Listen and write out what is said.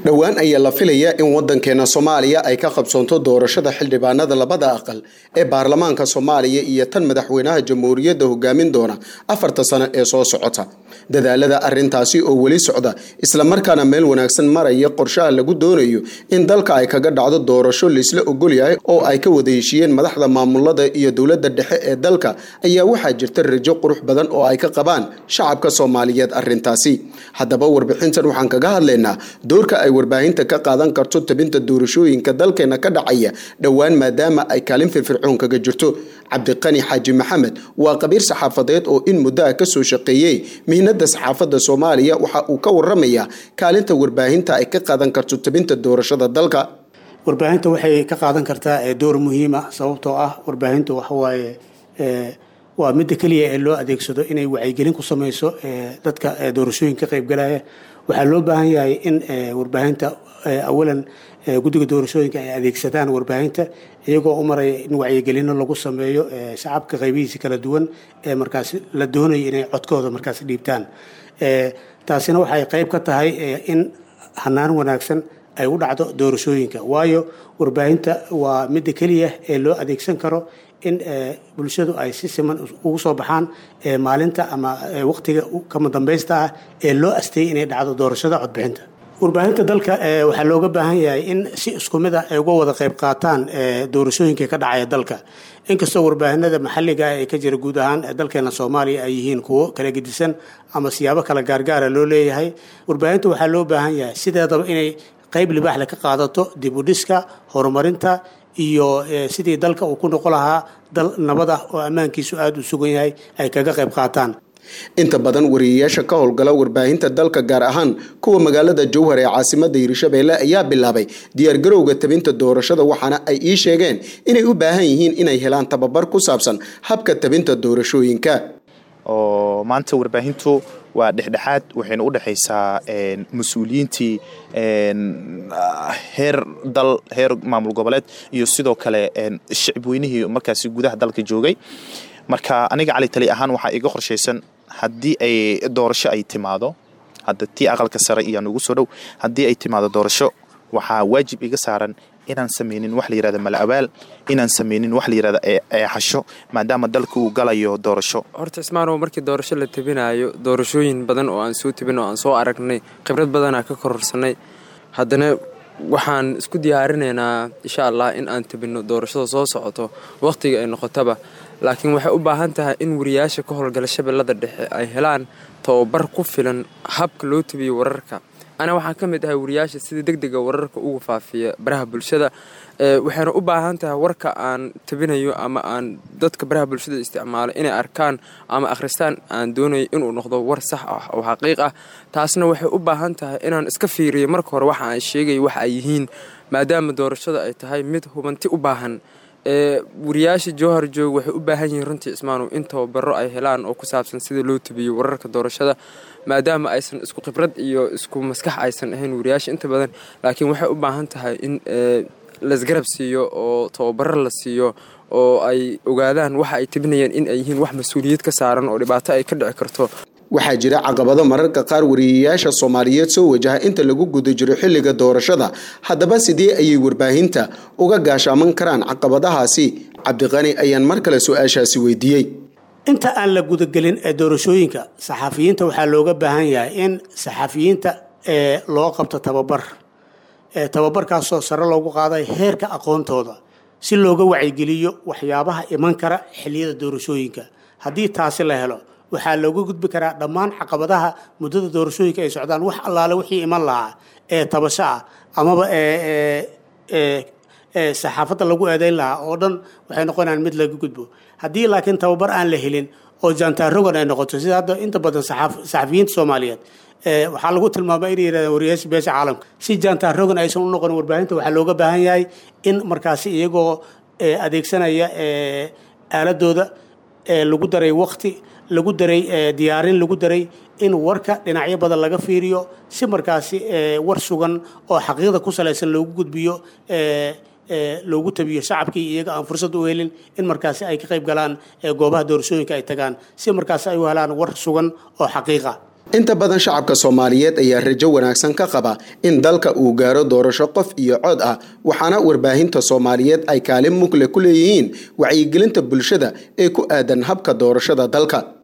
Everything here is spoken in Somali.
dhowaan ayaa la filayaa in wadankeena soomaaliya ay ka qabsoonto doorashada xildhibaanada labada aqal ee baarlamaanka soomaaliya iyo tan madaxweynaha jamhuuriyadda hogaamin doona afarta sano ee soo socota dadaalada arintaasi oo weli socda islamarkaana meel wanaagsan maraya qorshaha lagu doonayo in dalka ay kaga dhacdo doorasho laisla ogolyahay oo ay ka wada heshiiyeen madaxda maamulada iyo dowladda dhexe ee dalka ayaa waxaa jirta rajo qurux badan oo ay ka qabaan shacabka soomaaliyeed arintaasi haddaba warbixintan waxaan kaga hadlaynaa doorka ay warbaahinta ka qaadan karto tabinta doorashooyinka dalkeena ka dhacaya dhowaan maadaama ay kaalin firfircoon kaga jirto cabdiqani xaaji maxamed waa qabiir saxaafadeed oo in muddo ah kasoo shaqeeyey mihnada saxaafadda soomaaliya waxa uu ka waramayaa kaalinta warbaahinta ay ka qaadan karto tabinta doorashada dalka warbaahinta waxay ka qaadan kartaa door muhiima sababtoo ah warbaahintu waxawaaye waa midda keliya ee loo adeegsado inay wacyigelin ku samayso dadka doorashooyinka ka qaybgalaya waxaa loo baahan yahay in warbaahinta awalan guddiga doorashooyinka ay adeegsadaan warbaahinta iyagoo u maraya in wacyigelino lagu sameeyo shacabka qaybihiisa kala duwan ee markaas la doonayo inay codkooda markaas dhiibtaan taasina waxay qayb ka tahay in hanaan wanaagsan ay u dhacdo doorashooyinka waayo warbaahinta waa midda keliya ee loo adeegsan karo in bulshadu ay si siman ugu soo baxaan maalinta ama waqtiga kama dambaysta ah ee loo asteeyay inay dhacdo doorashada codbixinta warbaahinta dalka waxaa looga baahan yahay in si isku mid ah ay uga wada qayb qaataan doorashooyinka ka dhacaya dalka inkastoo warbaahinada maxalliga ee ka jira guud ahaan dalkeena soomaaliya ay yihiin kuwo kala gedisan ama siyaabo kala gaargaara loo leeyahay warbaahinta waxaa loo baahan yahay sideedaba inay qayb libaaxle ka qaadato dib u dhiska horumarinta iyo sidii dalka uu ku noqon lahaa dal nabad ah oo ammaankiisu aada u sugan yahay ay kaga qayb qaataan inta badan wariyayaasha ka howlgala warbaahinta dalka gaar ahaan kuwa magaalada jowhar ee caasimada hiirshabeelle ayaa bilaabay diyaargarowga tabinta doorashada waxaana ay ii sheegeen inay u baahan yihiin inay helaan tababar ku saabsan habka tabinta doorashooyinka oo maanta warbaahintu waa dhexdhexaad waxayna u dhexaysaa mas-uuliyiintii heer dal heer maamul goboleed iyo sidoo kale shicib weynihii markaasi gudaha dalka joogay marka aniga cali tali ahaan waxaa iga qorshaysan haddii ay doorasho ay timaado hadda tii aqalka sare iyo nugu soo dhow haddii ay timaado doorasho waxaa waajib iga saaran inaan samaynin wax la yirahda malabaal inaan samaynin wax la yirahda eexasho maadaama dalka uu galayo doorasho horta ismaanow markii doorasho la tabinayo doorashooyin badan oo aan soo tabin oo aan soo aragnay khibrad badanaa ka kororsanay haddana waxaan isku diyaarinaynaa insha allah in aan tabinno doorashada soo socoto wakhtiga ay noqotaba laakiin waxay u baahan tahay in wariyaasha ka howlgala shabeellada dhexe ay helaan tababar ku filan habka loo tabiyo wararka ana waxaan ka mid ahay wariyaasha sida deg dega wararka uga faafiya baraha bulshada waxayna u baahan tahay warka aan tabinayo ama aan dadka baraha bulshada isticmaalo inay arkaan ama akhristaan aan doonayo inuu noqdo war sax ah oo xaqiiq ah taasna waxay u baahan tahay inaan iska fiiriyo marka hore waxa aan sheegayo waxa ay yihiin maadaama doorashada ay tahay mid hubanti u baahan wariyaasha jowhar joog waxay u baahan yihiin runtii ismaanow in tababaro ay helaan oo ku saabsan sida loo tabiyo wararka doorashada maadaama aysan isku khibrad iyo isku maskax aysan ahayn wariyaasha inta badan laakiin waxay u baahan tahay in laisgarab siiyo oo tababaro la siiyo oo ay ogaadaan waxa ay tabinayaan in ay yihiin wax mas-uuliyad ka saaran oo dhibaato ay ka dhici karto waxaa jira caqabado mararka qaar wariyayaasha soomaaliyeed soo wajaha inta lagu guda jiro xilliga doorashada haddaba sidee ayay warbaahinta uga gaashaaman karaan caqabadahaasi cabdiqani ayaan mar kale su-aashaasi weydiiyey inta aan la gudagelin ee doorashooyinka saxafiyiinta waxaa looga baahan yahay in saxafiyiinta ee loo qabto tababar tababarkaasoo sare loogu qaaday heerka aqoontooda si looga wacyigeliyo waxyaabaha iman kara xilliyada doorashooyinka haddii taasi la helo waxaa looga gudbi karaa dhammaan caqabadaha muddada doorashooyinka ay socdaan wax allaale wixii iman lahaa ee tabasho ah amaba saxaafadda lagu eedayn lahaa oo dhan waxay noqonayaan mid laga gudbo haddii laakiin tababar aan la helin oo jaantaarogan ay noqoto sida hadda inta badan saxafiyiinta soomaaliyeed waxaa lagu tilmaama inay yidhahdeen wariyaasha beesha caalamka si jaantaarogan aysan u noqon warbaahinta waxaa looga baahan yahay in markaasi iyagoo adeegsanaya aaladooda lagu daray waqti lagu daray diyaarin lagu daray in warka dhinacyo badan laga fiiriyo si markaasi war sugan oo xaqiiqda ku salaysan loogu gudbiyo loogu tabiyo shacabkii iyaga aan fursad u helin in markaasi ay ka qayb galaan goobaha doorashooyinka ay tagaan si markaasi ay u helaan war sugan oo xaqiiqa inta badan shacabka soomaaliyeed ayaa rajo wanaagsan ka qaba in dalka uu gaaro doorasho qof iyo cod ah waxaana warbaahinta soomaaliyeed ay kaalin mugle ku leeyihiin wacyigelinta bulshada ee ku aadan habka doorashada dalka